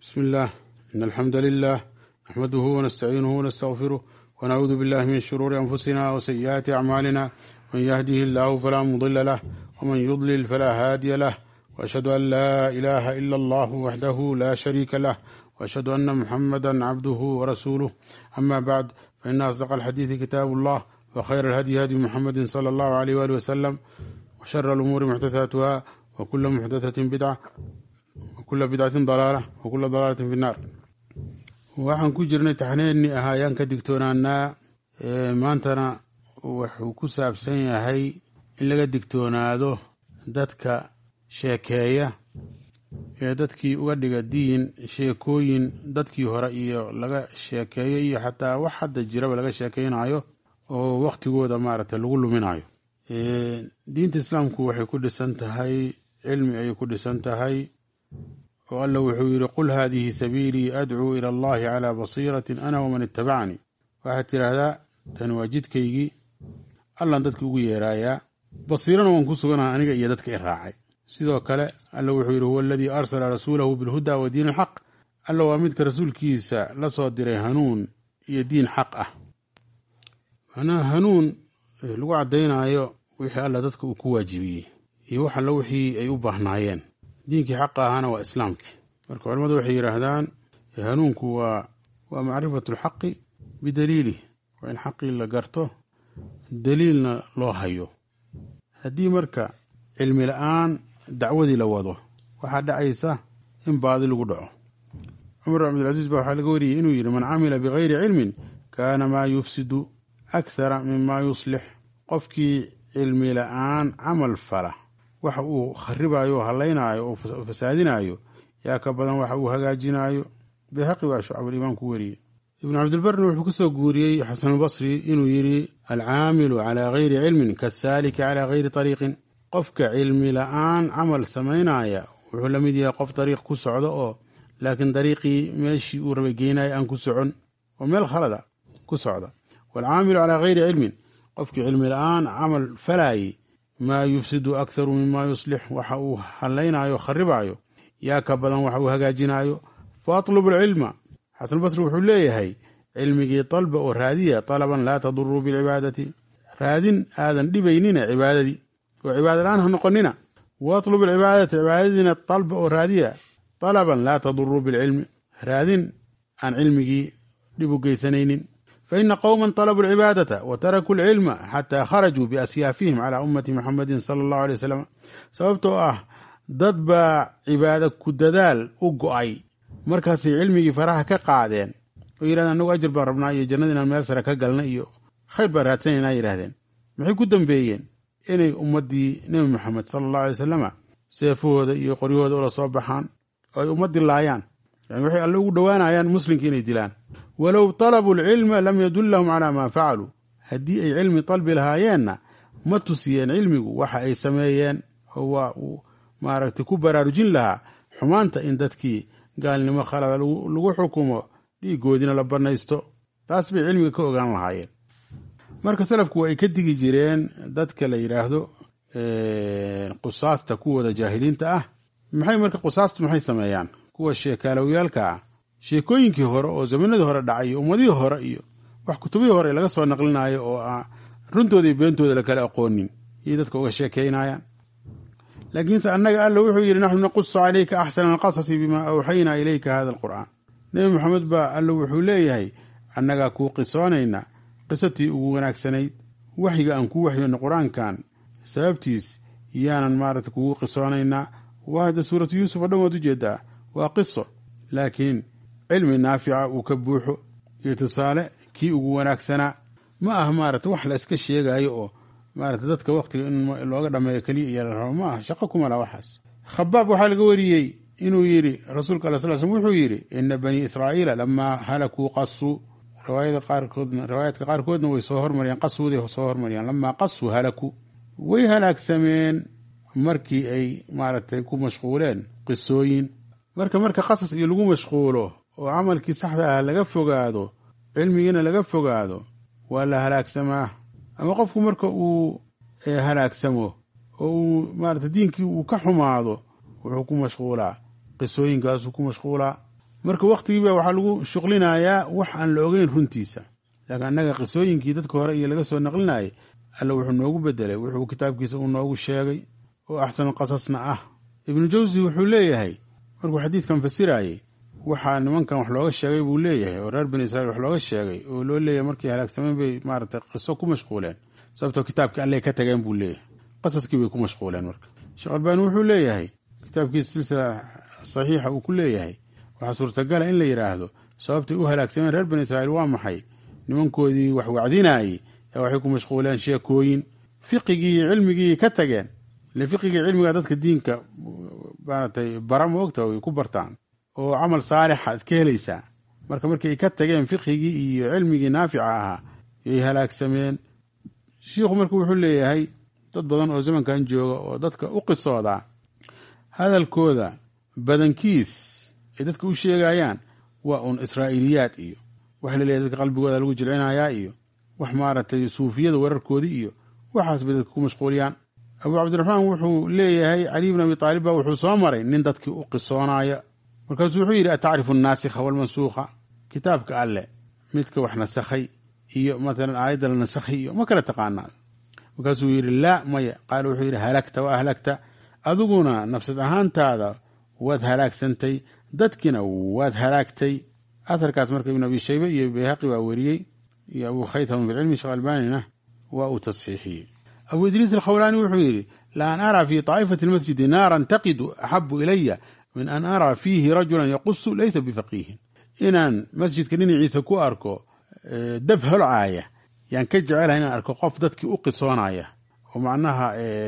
بسم الله إن الحمد لله نحمده ونستعينه ونستغفره ونعوذ بالله من شرور أنفسنا وسيئات أعمالنا من يهده الله فلا مضل له ومن يضلل فلا هادي له وأشهد أن لا إله إلا الله وحده لا شريك له وأشهد أن محمدا عبده ورسوله أما بعد فإن أصدق الحديث كتاب الله وخير الهدي هدي محمد صلى الله عليه وآله وسلم وشر الأمور محدثاتها وكل محدثة بدعة وكل بدعة ضلالة وكل ضلالة في النار waxaan ku jirnay taxniinii ahaa ayaan ka digtoonaanaa maantana wuxuu ku saabsan yahay in laga digtoonaado dadka sheekeeya ee dadkii uga dhiga diin sheekooyin dadkii hore iyo laga sheekeeyo iyo xataa wax hadda jiraba laga sheekeynayo oo waktigooda maaragtay lagu luminayo diinta islaamku waxay ku dhisan tahay cilmi ayay ku dhisan tahay oo alla wuxuu yidhi qul haadihi sabiilii adcuu ila allahi calaa basiiratin ana waman itabacanii waxaad tidhaahdaa tani waa jidkaygii allan dadka ugu yeeraayaa basiirana waan ku suganaha aniga iyo dadka i raacay sidoo kale alla wuxuu yidhi huwa aladii arsala rasuulahu bilhuda wa diin alxaq alla waa midka rasuulkiisa la soo diray hanuun iyo diin xaq ah macnaha hanuun lagu caddaynaayo wixii alla dadka uu ku waajibiyey iyo wax alla wixii ay u baahnaayeen diinkii xaqa ahaana waa islaamkii marka culamadu waxay yidhaahdaan hanuunku waa waa macrifatu alxaqi bidaliilih waa in xaqii la garto daliilna loo hayo haddii marka cilmi la-aan dacwadii la wado waxaa dhacaysa in baadi lagu dhaco cumar bin cabdilcasiis baa waxaa laga wariyey inuu yidhi man camila bigayri cilmin kaana maa yufsidu akhara mima yuslix qofkii cilmi la-aan camal fala waxa uu kharibayo o hallaynaayo oo fasaadinayo yaa ka badan waxa uu hagaajinayo bayhaqi baa shucabulimaan ku weriyey ibnu cabdilbarna wuxuu ka soo guuriyey xasanulbasri inuu yidhi alcaamilu calaa gayri cilmin kasaaliki calaa gayri ariiqin qofka cilmi la-aan camal samaynaya wuxuu la mid yahay qof dariiq ku socdo oo laakiin dariiqii meeshii uu rabay geynaya aan ku socon oo meel khalada ku socda waalcaamilu calaa gayri cilmin qofkii cilmi la-aan camal falaayey maa yufsidu akharu mima yuslix waxa uu hallaynayo kharibaayo yaa ka badan waxa uu hagaajinayo fa atlubu alcilma xasanulbasri wuxuu leeyahay cilmigii dalba oo raadiya talaban laa taduruu bilcibaadati raadin aadan dhibaynina cibaadadii oo cibaada la-aan ha noqonina wa atlubu alcibaadata cibaadadiina dalba oo raadiya talaban laa taduruu bilcilmi raadin aan cilmigii dhib u geysanaynin faina qowma طalabuu alcibaadata wa tarakuu alcilma xataa kharajuu biasyaafihim calaa ummati muxamedin sala allahu alay wasalam sababtoo ah dad baa cibaado ku dadaal u go'ay markaasay cilmigii faraha ka qaadeen oo yidhahdeen annagu ajir baan rabnaa iyo jannada inaan meel sare ka galna iyo khayr baan raadsanaynaa yidhahdeen maxay ku dambeeyeen inay ummaddii nebi moxamed sala allahu alay wasalama seefahooda iyo qoryahooda ula soo baxaan oo ay ummaddii laayaan yani waxay alle ugu dhowaanayaan muslimka inay dilaan walow talabuu alcilma lam yadullahum calaa maa facaluu haddii ay cilmi dalbi lahaayeenna ma tusiyeen cilmigu waxa ay sameeyeen oo waa uu maaragtay ku baraarujin lahaa xumaanta in dadkii gaalnimo khalada lagu xukumo dhiigoodina la bannaysto taas bay cilmiga ka ogaan lahaayeen marka salafku waa ay ka digi jireen dadka la yidhaahdo qusaasta kuwooda jaahiliinta ah maxay marka qusaastu maxay sameeyaan kuwa sheekaalowyaalka ah sheekooyinkii hore oo zamanadii hore dhacay iyo ummadihii hore iyo wax kutubihii hore laga soo naqlinayo oo aan runtooda iyo beentooda lakala aqoonin iyo dadka uga sheekaynayaan laakiinse annaga alla wuxuu yidhi naxnu naqusu calayka axsana alqasasi bimaa awxaynaa ilayka hada alqur'aan nebi moxamed baa alla wuxuu leeyahay annagaa kuu qisoonayna qisatii ugu wanaagsanayd waxyiga aan kuu waxyoona qur-aankan sababtiis yaanan maaragta kugu qisoonaynaa waa hadda suuratu yuusuf oo dhan waad ujeedaa waa qiso laakiin cilmi naafica uu ka buuxo iyo tusaale kii ugu wanaagsanaa ma ah maarata wax la iska sheegaayo oo maarata dadka wakhtiga in looga dhammeeyo keliya iyo la rabo ma ah shaqo kuma laha waxaas khabaab waxaa laga wariyey inuu yidhi rasuulka ala sal slm wuxuu yidhi ina banii israa'iila lamaa halakuu qasuu riwaayada qaarkoodna riwaayaadka qaarkoodna way soo hormariyaan qasuuday soo hormariyaan lamaa qasuu halakuu way halaagsameen markii ay maaragtay ku mashquuleen qisooyin marka marka qasas iyo lagu mashquulo oo camalkii saxda ah laga fogaado cilmigiina laga fogaado waa la halaagsamaa ama qofku marka uu halaagsamo oo uu maarata diinkii uu ka xumaado wuxuu ku mashquulaa qisooyinkaasuu ku mashquulaa marka wakhtigiiba waxaa lagu shuqlinayaa wax aan la ogeyn runtiisa laakiin annaga qisooyinkii dadka hore iyo laga soo naqlinayay alla wuxuu noogu bedelay wuxuu kitaabkiisa uu noogu sheegay oo axsanu qasasna ah ibnu jawsi wuxuu leeyahay markuu xadiidkan fasirayey waxaa nimankan wax looga sheegay buu leeyahay oo reer bani israiil wax looga sheegay oo loo leeyahay markay halaagsameen bay maaragtay qiso ku mashquuleen sababtoo kitaabkii alley ka tageen buu leeyahay qasaskii bay ku mashquuleen marka sheekh albaani wuxuu leeyahay kitaabkiisa silsila saxiixa uu ku leeyahay waxaa suurtagala in la yidhaahdo sababtay u halaagsameen reer bani israiil waa maxay nimankoodii wax wacdinaayey yaa waxay ku mashquuleen sheekooyin fiqigii iyo cilmigii ka tageen ile fiqigii cilmiga dadka diinka maaragtay bara ma ogta way ku bartaan oo camal saalixa ad ka helaysaa marka markay ka tageen fiqhigii iyo cilmigii naafica ahaa yay halaagsameen shiikhu marka wuxuu leeyahay dad badan oo zamankan jooga oo dadka u qisoodaa hadalkooda badankiis ay dadka u sheegayaan waa uun israa'iiliyaad iyo waxa la leeyahay dadka qalbigooda lagu jilcinayaa iyo wax maaragtay suufiyada wararkoodii iyo waxaas bay dadka ku mashquuliyaan abuu cabdiraxmaan wuxuu leeyahay caliy bn abi taalib baa wuxuu soo maray nin dadkii u qisoonaya markaasuu wuxuu yidhi atacrifu annaasikha walmansuukha kitaabka alleh midka wax nasakhay iyo matalan aayadda la nasakhay iyo ma kala taqaanaa markaasuu yidhi laa maya qaala wuxuu yidhi halagta wa ahlagta adiguna nafsad ahaantaada waad halaagsantay dadkiina waad halaagtay aharkaas marka ibnu abi shaybe iyo bayhaqi waa weriyey iyo abuu khaytham bilcilmi sheekh albaanina waa uu tasxiixiyey abuu idriis alkhawlaani wuxuu yidhi la an araa fii taa'ifati almasjidi naaran taqidu axabu ilaya min an araa fiihi rajulan yaqusu laysa bifaqiihin inaan masjidka dhinaciisa ku arko dab holcaaya yaan ka jecelahay inaan arko qof dadkii u qisoonaya oo macnaha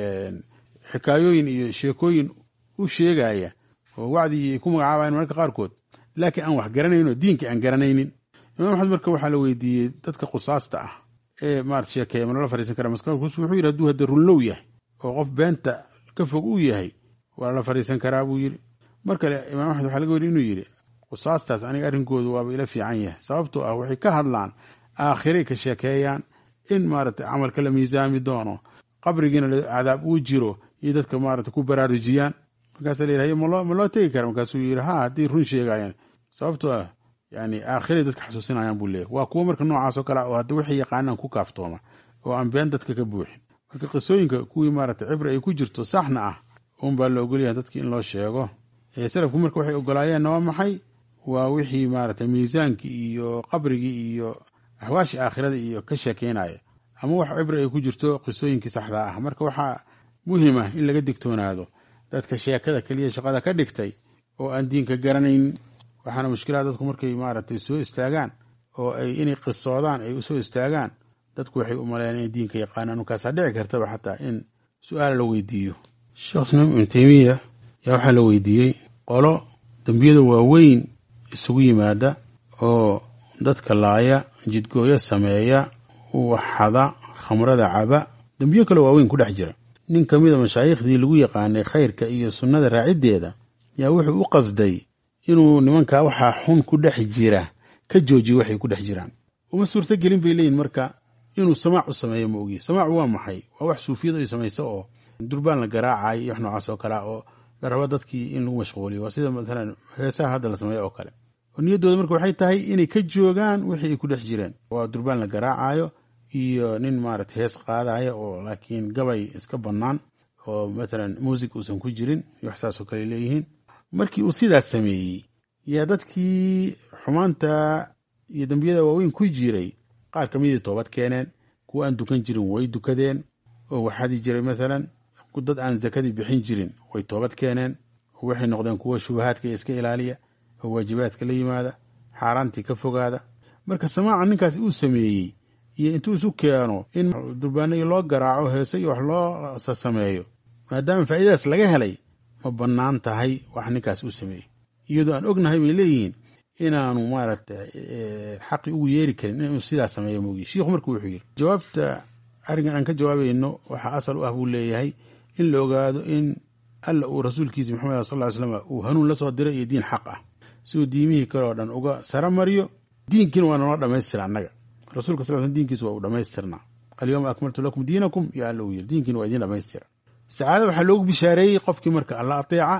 xikaayooyin iyo sheekooyin u sheegaya oo wacdi ay ku magacaabayan mararka qaarkood laakiin aan wax garanayn oo diinka aan garanaynin imaam axmed marka waxaa la weydiiyey dadka qusaasta ah ee maarata sheekeeya ma lala fariisan kara maskarkus wuxuu yidhi hadduu hadda runlow yahay oo qof beenta ka fog uu yahay waa lala fariisan karaa buu yidhi mar kale imaam axmed waxaa laga weri inuu yidhi qusaastaas aniga arrinkoodu waaba ila fiican yahay sababtoo ah waxay ka hadlaan aakhiray ka sheekeeyaan in maaragtay camalka la miisaami doono qabrigiina cadaab uu jiro iyo dadka maarata ku baraarujiyaan markaasa la yidhahy ma loo tegi kara markaasuu yidhi ha haddii run sheegayaan sababtoo ah yani aakhiray dadka xasuusinayaan buu leeyahy waa kuwo marka noocaasoo kale oo hadda waxay yaqaanaan ku kaaftooma oo aan been dadka ka buuxin marka qisooyinka kuwii maarata cibri ay ku jirto saxna ah un baa la ogolyahay dadki in loo sheego salafku marka waxay ogolaayeenna waa maxay waa wixii maarata miisaankii iyo qabrigii iyo axwaashii aakhirada iyo ka sheekeynaya ama wax cibri ay ku jirto qisooyinkii saxdaa ah marka waxaa muhim ah in laga digtoonaado dadka sheekada keliya shaqada ka dhigtay oo aan diinka garanayn waxaana mushkilaha dadku markay maaragtay soo istaagaan oo ay inay qisoodaan ay usoo istaagaan dadku waxay u maleeyaan inay diinka yaqaanaan markaasaa dhici kartaba xataa in su-aal la weydiiyo sheekh islaam ibnu teymiya yaa waxaa la weydiiyey qolo dembiyada waaweyn isugu yimaada oo dadka laaya jidgooyo sameeya waxada khamrada caba dembiyo kale waaweyn ku dhex jira nin ka mid a mashaayiikhdii lagu yaqaanay khayrka iyo sunnada raaciddeeda yaa wuxuu u qasday inuu nimankaa waxaa xun ku dhex jira ka joojiyo waxay ku dhex jiraan uma suurto gelin bay leeyihin marka inuu samaac u sameeyo ma ogiye samaacu waa maxay waa wax suufiyadu ay samayso oo durbaan la garaacayo iyo wax noocaas oo kalea oo la rabo dadkii in lagu mashquuliyo waa sida maalan heesaha hadda la sameeyo oo kale oo niyaddooda marka waxay tahay inay ka joogaan wixii ay ku dhex jireen waa durbaan la garaacayo iyo nin maarata hees qaadaya oo laakiin gabay iska bannaan oo matalan muusig uusan ku jirin iyo wax saasoo kale leeyihiin markii uu sidaas sameeyey yaa dadkii xumaanta iyo dembiyada waaweyn ku jiray qaar ka midii toobad keeneen kuwa aan dukan jirin way dukadeen oo waxadi jiray maalan dad aan zakadii bixin jirin way toobad keeneen oo waxay noqdeen kuwa shubahaadka iska ilaaliya oo waajibaadka la yimaada xaaraantii ka fogaada marka samaaca ninkaasi uu sameeyey iyo intuu isu keeno in durbaanadii loo garaaco heese iyo wax loo sasameeyo maadaama faa'iidadaas laga helay ma bannaan tahay wax ninkaas uu sameeyey iyadoo aan ognahay bay leeyihiin inaanu maaragtay xaqi ugu yeeri karin inuu sidaas sameeyo moogi shiikhu marka wuxuu yidhi jawaabta arrinkan aan ka jawaabayno waxaa asal u ah buu leeyahay in la ogaado in alla uu rasuulkiisa maxamed sal ly slam uu hanuun la soo diray iyo diin xaq ah si uu diimihii kale oo dhan uga sara mariyo diinkiina waa naloo dhammaystira annaga rasuulka sal sl diinkiisa waa uu dhammaystirnaa alyawma akmaltu lakum diinakum yo alla uu yiri diinkiina waa idiin dhammaystira sacaada waxaa loogu bishaareeyey qofkii marka alla ateeca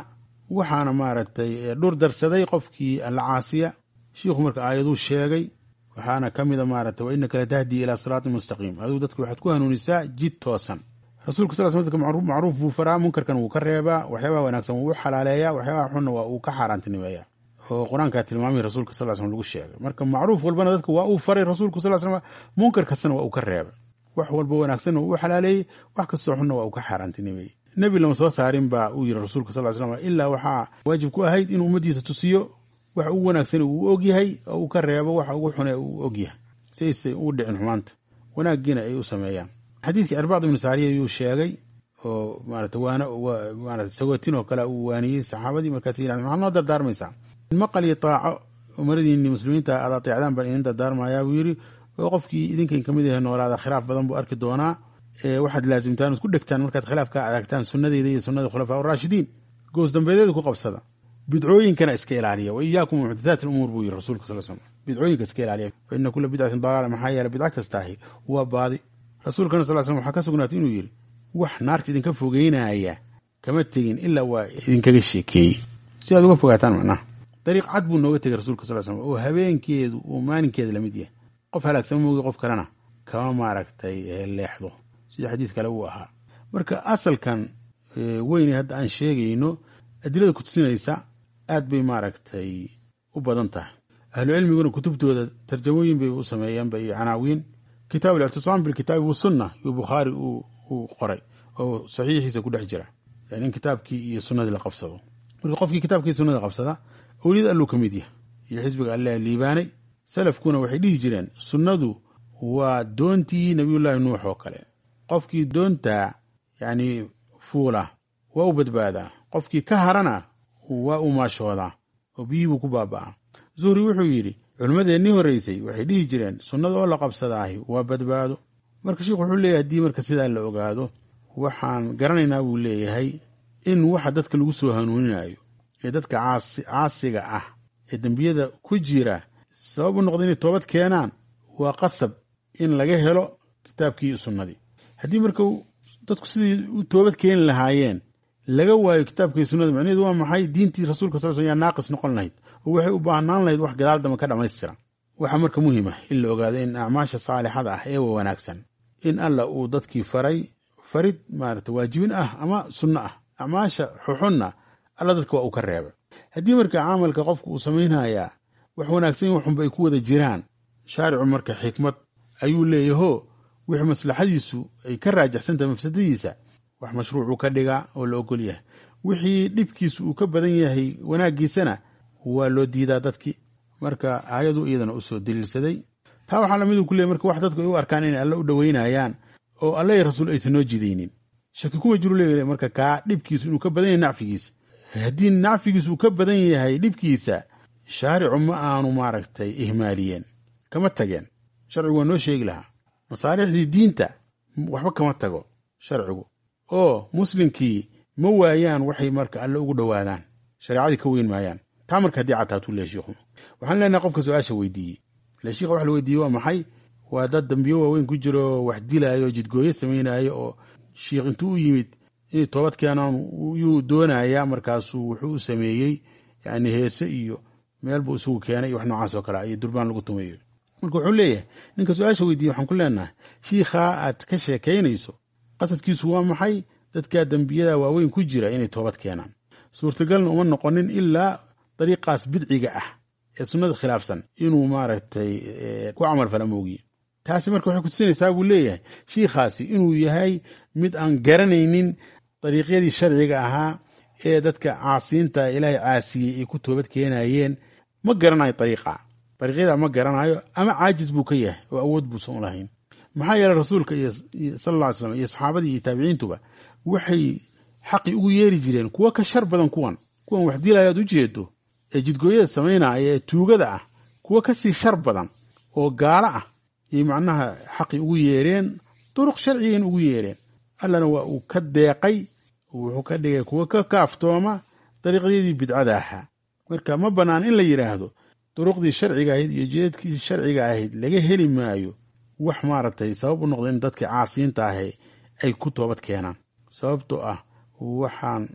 waxaana maaragtay dhur darsaday qofkii alla caasiya shiikhu marka aayaduu sheegay waxaana ka mida maaragtay wa inaka latahdii ilaa siraatin mustaqiim aduu dadka waxaad ku hanuunisaa jid toosan rasuulka sal sl dadka macruuf buu faraa munkarkan wuu ka reebaa waxyaabaha wanaagsan wuu u xalaaleeyaa waxyaabaha xunna waa uu ka xaaraantinimeeyaa oo qur-aankaa tilmaamihii rasuulka sal slm lagu sheegay marka macruuf walbana dadka waa uu faray rasuulku sal slm munkar kastana waa uu ka reebay wax walba wanaagsanna wuu u xalaaleeyey wax kastoo xunna waa uu ka xaaraantinimeeyey nebi lama soo saarin baa uu yiri rasuulka sal slam ilaa waxaa waajib ku ahayd inuu ummaddiisa tusiyo wax ugu wanaagsan uu og yahay oo uu ka reebo waxa ugu xune uu og yahay si aysay ugu dhicin xumaanta wanaaggiina ay u sameeyaan xadiidkii arbacd ibnu saariya ayuu sheegay oo maarata waana maarata sawatin oo kale uu waaniyey saxaabadii markaas yidhahdeen maxaad noo dardaarmaysaa maqal iyo taaco umaradiinni muslimiinta aad ateecdaan baan idin dardaarmayaa buu yidhi oo qofkii idinkan kamid yahay noolaada khilaaf badan buu arki doonaa waxaad laasimtaan oad ku dhegtaan markaad khilaafka aragtaan sunnadeeda iyo sunnada khulafaa raashidiin goos dambeedeeda ku qabsada bidcooyinkana iska ilaaliya wa iyaakum muxdathaat umuur buu yiri rasuulka sal slam bidcooyinka iska ilaaliya fa ina kula bidcatin dalaala maxaa yeele bidca kastaahi waa baadi rasuulkana sal slam waxaa ka sugnaatay inuu yidhi wax naarta idinka fogeynaya kama tegin ilaa waa idinkaga sheekeeyey si aad uga fogaataan macnaha dariiq cad buu nooga tegay rasuulka sal slam oo habeenkeedu uu maalinkeeda lamid yahay qof halaagsama moogi qof kalena kama maaragtay leexdo sida xadiis kale uu ahaa marka asalkan weyne hadda aan sheegayno adilada kutusinaysa aad bay maaragtay u badan tahay ahlu cilmiguna kutubtooda tarjamooyin bay u sameeyeenba iyo canaawiin kitaab alictisaam bilkitaabi wasunna iyo bukhaari uu qoray oo saxiixiisa ku dhex jira yani in kitaabkii iyo sunnadii la qabsado marka qofkii kitaabkii sunnada qabsada awliyad alluu ka mid yahay iyo xisbiga alle liibaanay salafkuna waxay dhihi jireen sunnadu waa doontii nabiyullaahi nuux oo kale qofkii doontaa yacni fuula waa u badbaadaa qofkii ka harana waa u maashoodaa oo biyihii buu ku baaba'aa zuhri wuxuu yidhi culimmadeennii horraysay waxay dhihi jireen sunnada oo la qabsadaahi waa badbaado marka sheikhu wuxuu leeyahay haddii marka sidaa la ogaado waxaan garanaynaa buu leeyahay in waxa dadka lagu soo hanuuninayo ee dadka caasiga ah ee dembiyada ku jira sabab u noqda inay toobad keenaan waa qasab in laga helo kitaabkii iyo sunnadii haddii marka dadku sidii u toobad keeni lahaayeen laga waayo kitaabkii sunnada macnaheedu waa maxay diintii rasuulka sal sl yaa naaqis noqon lahayd oo waxay u baahnaan lahayd wax gadaal damba ka dhammaystiran waxaa marka muhiima in la ogaado in acmaasha saalixada ah ee wa wanaagsan in alla uu dadkii faray farid maarata waajibin ah ama sunno ah acmaasha xuxunna alla dadka waa uu ka reebay haddii marka camalka qofku uu samaynayaa wax wanaagsan in waxunba ay ku wada jiraan shaaricu marka xikmad ayuu leeyaho wixii maslaxadiisu ay ka raajaxsantahay mafsadadiisa wax mashruucuu ka dhigaa oo la ogol yahay wixii dhibkiisu uu ka badan yahay wanaaggiisana waa loo diidaa dadkii marka aayadu iyadana u soo daliilsaday taa waxaa lamid ku leey marka wax dadku ay u arkaan inay alle u dhoweynayaan oo alle rasuul aysan noo jidaynin shaki kuma jiru leeyahay marka kaa dhibkiisu inuu ka badan yahay nacfigiisa haddii nacfigiisu uu ka badan yahay dhibkiisa shaaricu ma aanu maaragtay ihmaaliyeen kama tageen sharcigu waa noo sheegi lahaa masaalixdii diinta waxba kama tago sharcigu oo muslimkii ma waayaan waxay marka alle ugu dhowaadaan shareecadii ka weyn maayaan taa marka haddii cataatuu leeya shiikhu waxaan leenahay qofka su-aasha weydiiyey ile shiikha wax la weydiiyey waa maxay waa dad dambiyo waaweyn ku jiro wax dilaayo oo jidgooyo samaynayo oo shiikh intuu u yimid inay toobad keenaan yuu doonayaa markaasuu wuxuu u sameeyey yani heese iyo meel buu isugu keenay iyo wax noocaas oo kale iyo durbaan lagu tumayo marka wuxuu leeyahay ninka su-aasha weydiiyey waxaan ku leenahay shiikhaa aad ka sheekaynayso qasadkiisu waa maxay dadkaa dembiyada waaweyn ku jira inay toobad keenaan suurtagalna uma noqonin ilaa dariiqaas bidciga ah ee sunnada khilaafsan inuu maaragtay ku camal fala moogiye taasi marka waxay kutusinaysaa buu leeyahay shiikhaasi inuu yahay mid aan garanaynin dariiqyadii sharciga ahaa ee dadka caasiinta ilaahay caasiyey ay ku toobad keenayeen ma garanayo dariiqa dariiqyada ma garanayo ama caajis buu ka yahay oo awood buusan u lahayn maxaa yeeley rasuulka iyo sal alla ly slam iyo saxaabadii iyo taabiciintuba waxay xaqi ugu yeeri jireen kuwo ka shar badan kuwan kuwan wax dilaya aad u jeedo ee jidgooyada samaynaya ee tuugada ah kuwo kasii shar badan oo gaalo ah yay macnaha xaqi ugu yeereen duruq sharcigan ugu yeereen allana waa uu ka deeqay wuxuu ka dhigay kuwo ka kaaftooma dariiqyadii bidcada ahaa marka ma bannaan in la yidhaahdo duruqdii sharciga ahayd iyo jeedkii sharciga ahayd laga heli maayo wax maaragtay sabab u noqda in dadkii caasiyiinta ahe ay ku toobad keenaan sababtoo ah waxaan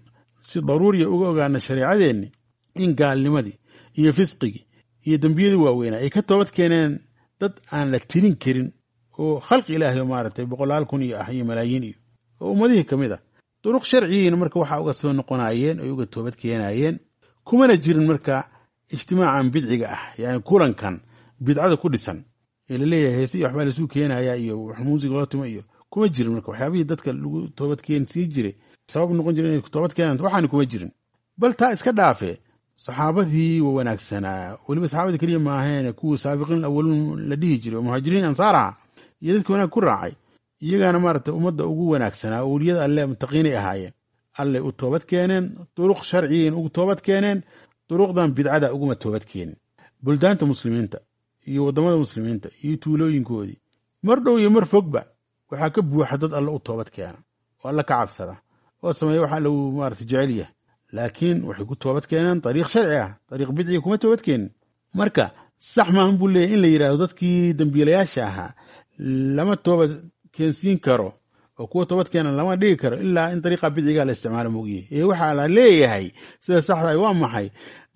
si daruuriya uga ogaana shareecadeenni in gaalnimadii iyo fisqigii iyo dembiyadii waaweynaa ay ka toobad keeneen dad aan la tirin karin oo khalqi ilaahay oo maaragtay boqolaal kun iyo ah iyo malaayiin iyo oo ummadihii ka mid ah duruq sharciyiina marka waxaa uga soo noqonaayeen oy uga toobad keenaayeen kumana jirin marka ijtimaacan bidciga ah yani kulankan bidcada ku dhisan ee laleeyahay heese iyo waxbaa lasuu keenaya iyo wax muusiga loo timo iyo kuma jirin marka waxyaabihii dadka lagu toobad keen sii jiray sabab noqon jira inay toobad keenaan waxaana kuma jirin bal taa iska dhaafe saxaabadii waa wanaagsanaa weliba saxaabadii keliya maahaene kuwii saabiqiin awaluun la dhihi jiray oo muhaajiriin ansaar aha iyo dadkii wanaag ku raacay iyagaana maaragtay ummadda ugu wanaagsanaa oo weliyada alle mutaqiinay ahaayeen allay u toobad keeneen duruq sharciyin ugu toobad keeneen duruqdan bidcada uguma toobad keenin buldaanta muslimiinta iyo waddamada muslimiinta iyo tuulooyinkoodii mar dhow iyo mar fogba waxaa ka buuxa dad alle u toobad keena oo alle ka cabsada oo sameeya waxa alle uu maarata jecel yahay laakiin waxay ku toobad keeneen dariiq sharci ah dariiq bidciga kuma toobad keenin marka sax maahan buu leeyahy in la yidhahdo dadkii dambiilayaasha ahaa lama toobad keensiin karo oo kuwa toobad keenan lama dhigi karo ilaa in dariiqa bidciga la isticmaalo moogiye ee waxaa la leeyahay sida saxda waa maxay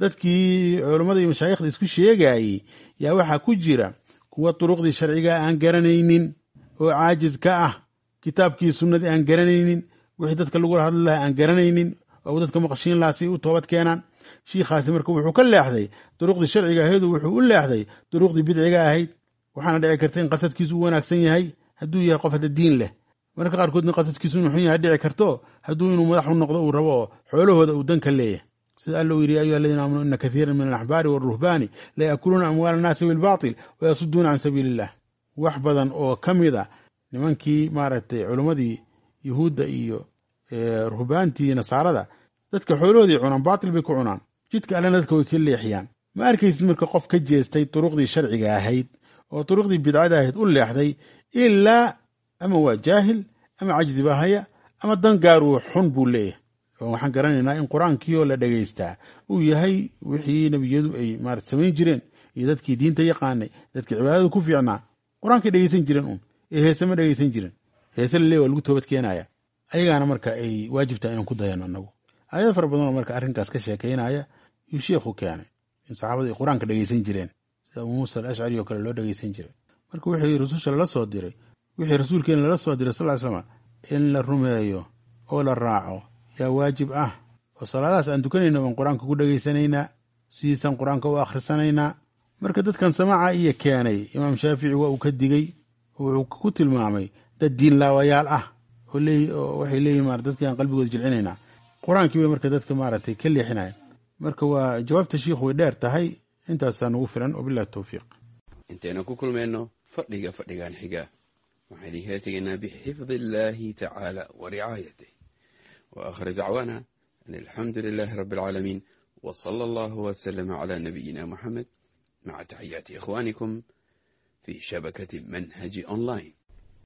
dadkii culammada iyo mashaayikhda isku sheegayey yaa waxaa ku jira kuwa duruqdii sharciga aan garanaynin oo caajiz ka ah kitaabkii sunnadii aan garanaynin wixii dadka lagula hadli lahaa aan garanaynin oo dadka maqashiin lahaa si u toobad keenaan shiikhaasi marka wuxuu ka leexday duruqdii sharciga ahaydoo wuxuu u leexday duruqdii bidciga ahayd waxaana dhici karta in qasadkiisu u wanaagsan yahay hadduu yahay qof hadda diin leh marka qaarkoodna qasadkiisu inu xun yahay dhici karto hadduu inuu madax u noqdo uu rabo oo xoolahooda uu dan ka leeyahay sida alla uu yidhi ya ayuha aladiina aamanuu ina kathiiran min alaxbaari waalruhbaani la yaakuluuna amwaala annaasi bilbaatil wayasuduuna can sabiili illah wax badan oo ka mid a nimankii maaragtay culimmadii yuhuudda iyo ruhbaantii nasaarada dadka xoolahoodii cunaan baatil bay ku cunaan jidka allena dadka way ka leexiyaan ma arkaysid marka qof ka jeestay duruqdii sharciga ahayd oo duruqdii bidcada ahayd u leexday ilaa ama waa jaahil ama cajzi baa haya ama dan gaaruu xun buu leeyahay oo waxaan garanaynaa in qur-aankiioo la dhegaystaa uu yahay wixii nebiyadu ay maarata samayn jireen iyo dadkii diinta yaqaanay dadkii cibaadada ku fiicnaa qur-aankay dhegaysan jireen un ee heese ma dhegaysan jirin heese laleey waa lagu toobad keenaya ayagaana marka ay waajibtahay inaan ku dayano annagu aayado fara badanoo marka arrinkaas ka sheekaynaya yuu sheikhu keenay in saxaabadu ay qur-aanka dhegaysan jireen sida abuu muusa alashcari oo kale loo dhegaysan jiray marka wixii rasuusha lala soo diray wixii rasuulkeena lala soo diray sal slama in la rumeeyo oo la raaco yaa waajib ah oo salaadahaas aan tukanayna baan qur-aanka ku dhegaysanaynaa sidiisaan qur-aanka u akhrisanaynaa marka dadkan samaaca iyo keenay imaam shaafici waa uu ka digey wuxuu ku tilmaamay dad diin laawayaal ah oo waxay leeyihin ma dadkii aan qalbigooda jilcinaynaa qur-aankii bay marka dadka maaragtay ka leexinaya marka waa jawaabta shiikhu way dheer tahay intaasaa nugu filan wabilahi towfiiq intaynu ku kulmayno fadhiga fadhigan xiga waxaan idinkala tegaynaa bixifdi illaahi tacaala wa ricaayatih wa aakhir dacwaana an alxamdu lilaahi rabbi alcaalamiin wa sala allahu wasalama calaa nabiyina muxamed maca taxiyaati ikhwaanikum fi shabakati manhaji online